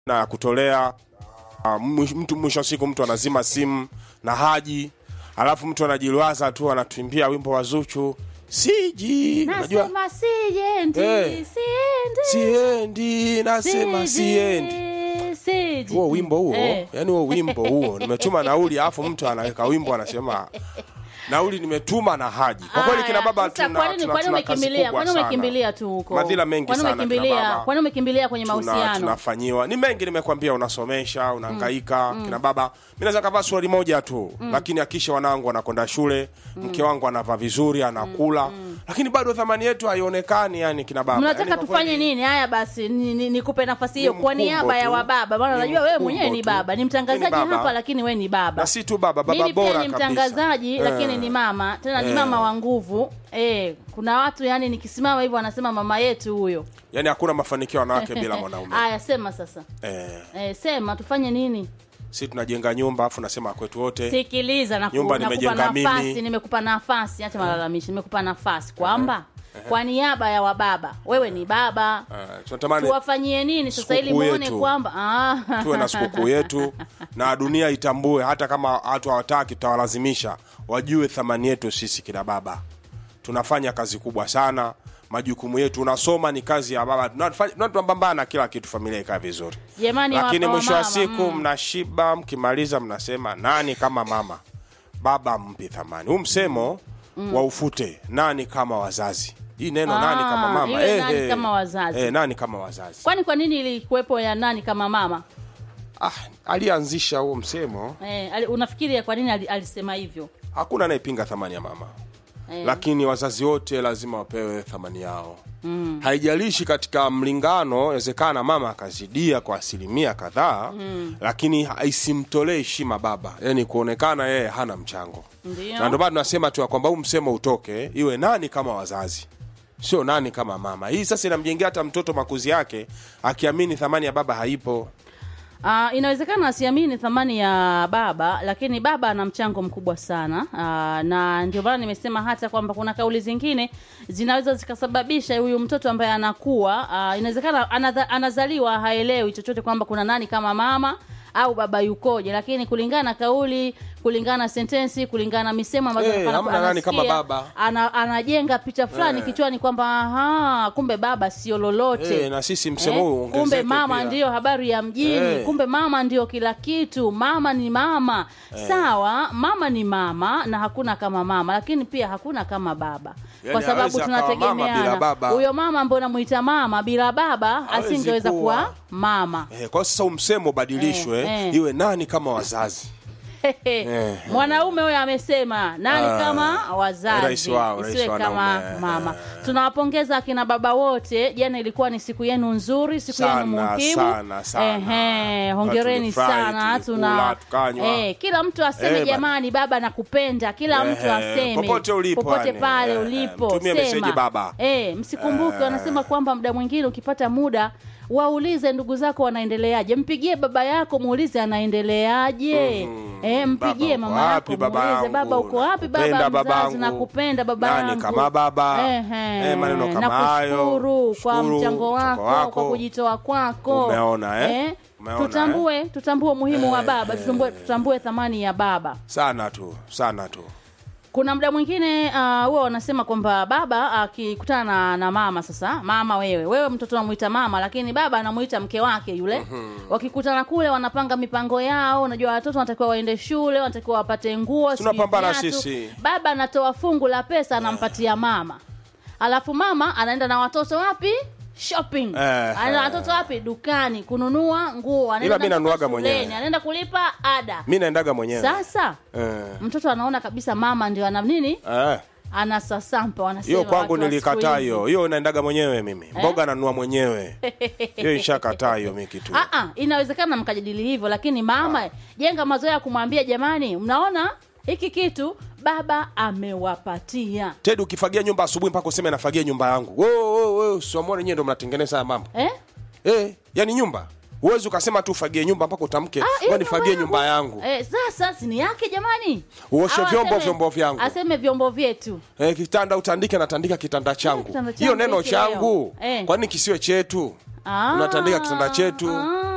na ya kutolea Ah, mwish- mtu mwisho wa siku mtu anazima simu na haji alafu mtu anajiliwaza tu anatuimbia wimbo wa Zuchu siji unajua nasema siendi Eh. siendi siendi nasema siendi siendi huo wimbo huo Eh. yani huo wimbo huo nimetuma nauli alafu mtu anaweka wimbo anasema nauli nimetuma na haji kwa kweli kina baba Sasa tuna, kwa nini tuna, kwa nini tuna kazi umekimbilia kubwa kwa nini sana. umekimbilia tu huko Madhila mengi kwa nini sana kina umekimbilia baba. kwa nini umekimbilia kwenye tuna, mahusiano tunafanyiwa ni mengi nimekwambia unasomesha unahangaika kina baba mi naweza kavaa swali moja tu lakini akisha wanangu wanakwenda shule mke wangu anavaa vizuri anakula lakini bado thamani yetu haionekani yani kina baba mnataka yani, kwa tufanye kweli, nini haya basi ni- ni- nikupe nafasi hiyo Ni kwa mkumbo niaba ya tu. wababa maana Ni najua wewe mkumbo mwenyewe ni tu. baba ni Ni mtangazaji baba. hapa lakini wewe ni baba na si tu baba baba mimi bora pia ni kabisa. mtangazaji Eh. lakini ni mama tena ni Eh. mama wa nguvu eh, kuna watu yani nikisimama hivyo wanasema mama yetu huyo yani hakuna mafanikio ya wanawake bila mwanaume haya sema sasa eh, eh, sema tufanye nini si tunajenga nyumba afu nasema kwetu wote sikiliza naku- Nyumba nakupa nimejenga nafasi mimi. nimekupa nafasi acha malalamishi nimekupa nafasi kwamba kwa niaba ya wababa wewe ni baba eh, tunatamani tuwafanyie nini sasa ili Sikukuu muone yetu. kwamba ah. tuwe na sikukuu yetu na dunia itambue hata kama watu hawataki tutawalazimisha wajue thamani yetu sisi kina baba tunafanya kazi kubwa sana majukumu yetu unasoma ni kazi ya baba Tunafanya- tuna- tunapambana kila kitu familia ikae vizuri Jamani, lakini wa- mwisho wa wamama, siku mnashiba mkimaliza mnasema nani kama mama baba mpi thamani huu msemo wa ufute nani kama wazazi hii neno Ah, nani kama mama iwe nani kama wazazi. eh, nani kama wazazi kwani kwa nini ilikuwepo ya nani kama mama ah, alianzisha huo msemo eh, ali- unafikiri kwa nini ali- alisema hivyo hakuna anayepinga thamani ya mama eh. lakini wazazi wote lazima wapewe thamani yao mm. haijalishi katika mlingano inawezekana mama akazidia kwa asilimia kadhaa mm. lakini ha- isimtolee heshima baba yani kuonekana yeye hana mchango Ndio. na ndio maana tunasema tu ya kwamba huu msemo utoke iwe nani kama wazazi sio nani kama mama hii sasa inamjengea hata mtoto makuzi yake akiamini thamani ya baba haipo Uh, inawezekana asiamini thamani ya baba lakini baba ana mchango mkubwa sana uh, na ndio maana nimesema hata kwamba kuna kauli zingine zinaweza zikasababisha huyu mtoto ambaye anakuwa uh, inawezekana anadha, anazaliwa haelewi chochote kwamba kuna nani kama mama au baba yukoje lakini kulingana na kauli kulingana na sentensi kulingana na misemo ambazo Eh, anafanya- hamna nani kama anasikia, baba. ana, anajenga picha fulani Eh. kichwani kwamba aha kumbe baba sio lolote Eh, na sisi msemo huu kumbe ongezeke mama pia. ndiyo habari ya mjini Eh. kumbe mama ndio kila kitu mama ni mama sawa mama ni mama na hakuna kama mama lakini pia hakuna kama baba Yani kwa sababu hawezi akawa mama bila tunategemeana baba. huyo mama ambaye unamuita mama bila baba Hawezi asingeweza kuwa. kuwa mama eh, kwa hiyo sasa huu msemo ubadilishwe Eh, eh. iwe nani kama wazazi Eh. mwanaume huyo amesema nani Ah, kama rais wazazi wao, rais isiwe wa kama wanaume. mama tunawapongeza akina baba wote jana ilikuwa ni siku yenu nzuri siku yenu Sana, muhimu sana, sana. Ehe, hongereni Tulifurahi, sana tulikula, tuna tukanywa. eh, kila mtu aseme Eh, bana. jamani baba nakupenda kila mtu Ehe, aseme popote ulipo, popote yani. pale Eh, ulipo mtumie sema. meseji baba. eh, msikumbuke wanasema kwamba muda mwingine ukipata muda waulize ndugu zako wanaendeleaje mpigie baba yako muulize anaendeleaje eh, mpigie Baba uko mama wapi, yako baba muulize yangu? baba uko wapi baba Nakupenda mzazi babangu. nakupenda baba Nani yangu kama baba? Ehe, Eh, maneno kama hayo. nakushukuru kwa Shukuru, mchango wako, wako. kwa kujitoa kwako Umeona, eh? Umeona, tutambue tutambue umuhimu wa Eh, baba tutambue, tutambue thamani ya baba sana tu sana tu kuna muda mwingine uh, huwa wanasema kwamba baba akikutana na, na mama sasa mama wewe wewe mtoto unamuita mama lakini baba anamuita mke wake yule wakikutana kule wanapanga mipango yao unajua watoto wanatakiwa waende shule wanatakiwa wapate nguo sijui Tunapambana viatu. sisi. baba anatoa fungu la pesa anampatia mama alafu mama anaenda na watoto wapi shopping Eh, anaenda na watoto wapi dukani kununua nguo anaenda Ila mi na watoto nanuaga mwenyewe. shuleni, anaenda kulipa ada mi naendaga mwenyewe sasa Eh, mtoto anaona kabisa mama ndio ana nini eh. anasasampa wanasema hiyo kwangu watu wa siku nilikataa hizi. hiyo hiyo naendaga mwenyewe mimi mboga nanua mwenyewe hiyo ishakataa hiyo mi kitu Ah, ah, inawezekana mkajadili hivyo lakini mama jenga mazoea ya kumwambia jamani mnaona hiki kitu baba amewapatia tedi ukifagia nyumba asubuhi mpaka useme nafagia nyumba yangu siamone nyewe ndo mnatengeneza haya mambo eh? eh, yani nyumba huwezi ukasema tu ufagie nyumba mpaka utamke Ah, hiyo "Wewe nifagie nyumba nyumba yangu Eh, sasa si ni yake jamani Uoshe Au vyombo, aseme- vyombo vyangu. aseme vyombo vyetu eh, kitanda utandike natandika kitanda changu kitanda changu hiyo neno hiki leo. changu Eh. kwani kisiwe chetu Ah, unatandika kitanda chetu ah.